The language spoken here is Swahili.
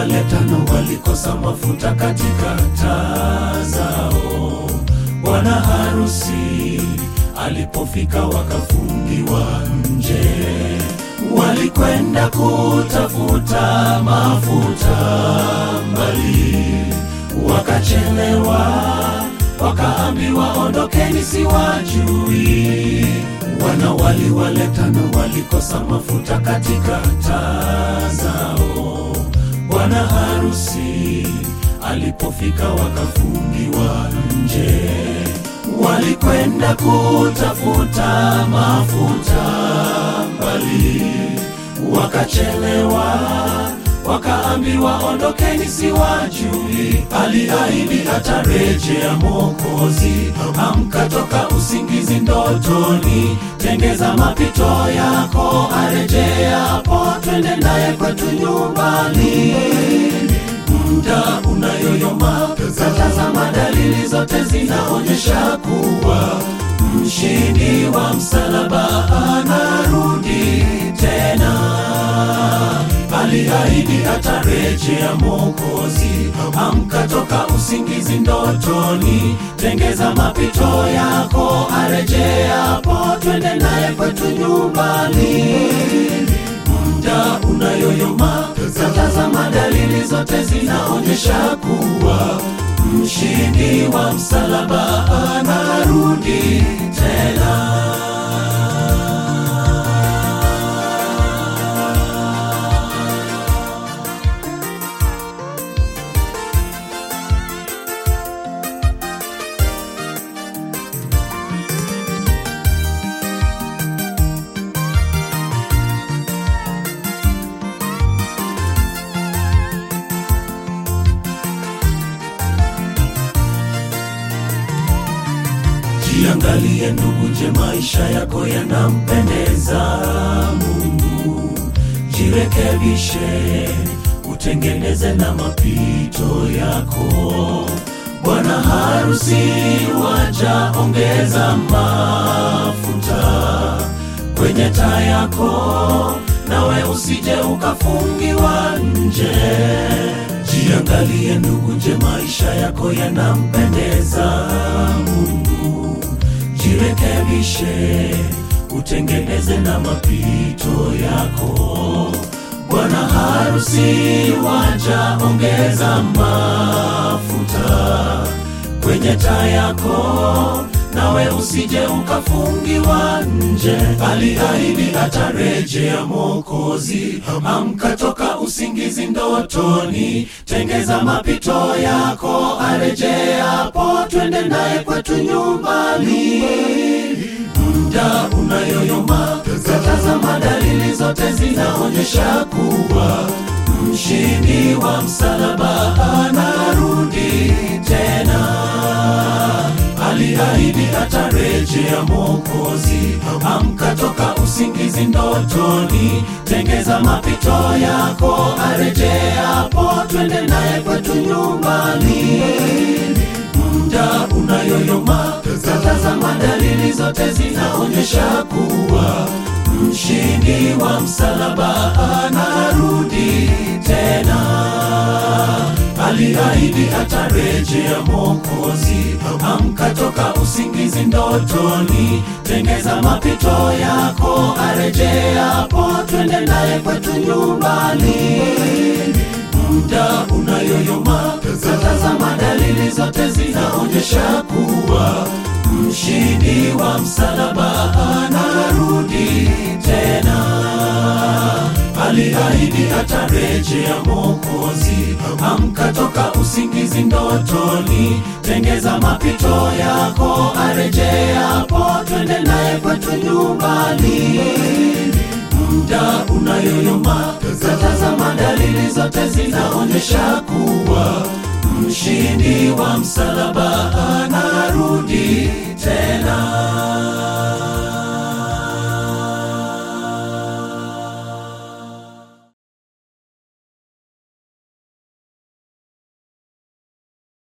wale tano walikosa mafuta katika taa zao. Bwana harusi alipofika wakafungiwa nje, walikwenda kutafuta mafuta mbali, wakachelewa, wakaambiwa ondokeni, siwajui. Wanawali wale tano walikosa mafuta katika taa zao. Bwana harusi alipofika wakafungiwa nje, walikwenda kutafuta mafuta mbali, wakachelewa, wakaambiwa ondokeni, siwajui. Aliahidi atarejea Mwokozi, amka toka usingizi ndotoni, tengeza mapito yako, arejeapo, twende naye kwetu nyumbani. Muda unayoyoma, tazama dalili zote zinaonyesha kuwa mshindi wa msalaba anarudi tena. Aliahidi atarejea Mwokozi, amka toka usingizi ndotoni, tengeza mapito yako, arejeapo, twende naye kwetu nyumbani. Muda unayoyoma, tazama dalili zote zinaonyesha kuwa mshindi wa msalaba anarudi tena. Jiangalie ndugu, je, maisha yako yanampendeza Mungu? Jirekebishe, utengeneze na mapito yako. Bwana harusi waja, ongeza mafuta kwenye taa yako, nawe usije ukafungiwa nje. Jiangalie ndugu, je, maisha yako yanampendeza Mungu? Jirekebishe, utengeneze na mapito yako. Bwana harusi waja, ongeza mafuta kwenye taa yako, nawe usije ukafungiwa nje. Aliahidi atarejea Mwokozi, amka toka usingizi ndotoni, tengeza mapito yako, arejeapo, twende naye kwetu nyumbani. Muda unayoyoma, tazama dalili zote zinaonyesha kuwa mshindi wa msalaba anarudi tena. Aliahidi atarejea Mwokozi, amka toka usingizi ndotoni, tengeza mapito yako, arejeapo, twende naye kwetu nyumbani. Muda unayoyoma, tazama dalili zote zinaonyesha kuwa mshindi wa msalaba anarudi tena. Aliahidi atarejea Mwokozi, amka toka usingizi ndotoni, tengeza mapito yako, arejeapo, twende naye kwetu nyumbani. Muda unayoyoma, tazama dalili zote zinaonyesha kuwa mshindi wa msalaba anarudi tena. Aliahidi atarejea Mwokozi, amka toka usingizi ndotoni, tengeza mapito yako, arejeapo, twende naye kwetu nyumbani. Muda unayoyoma, tazama dalili zote zinaonyesha kuwa mshindi wa msalaba anarudi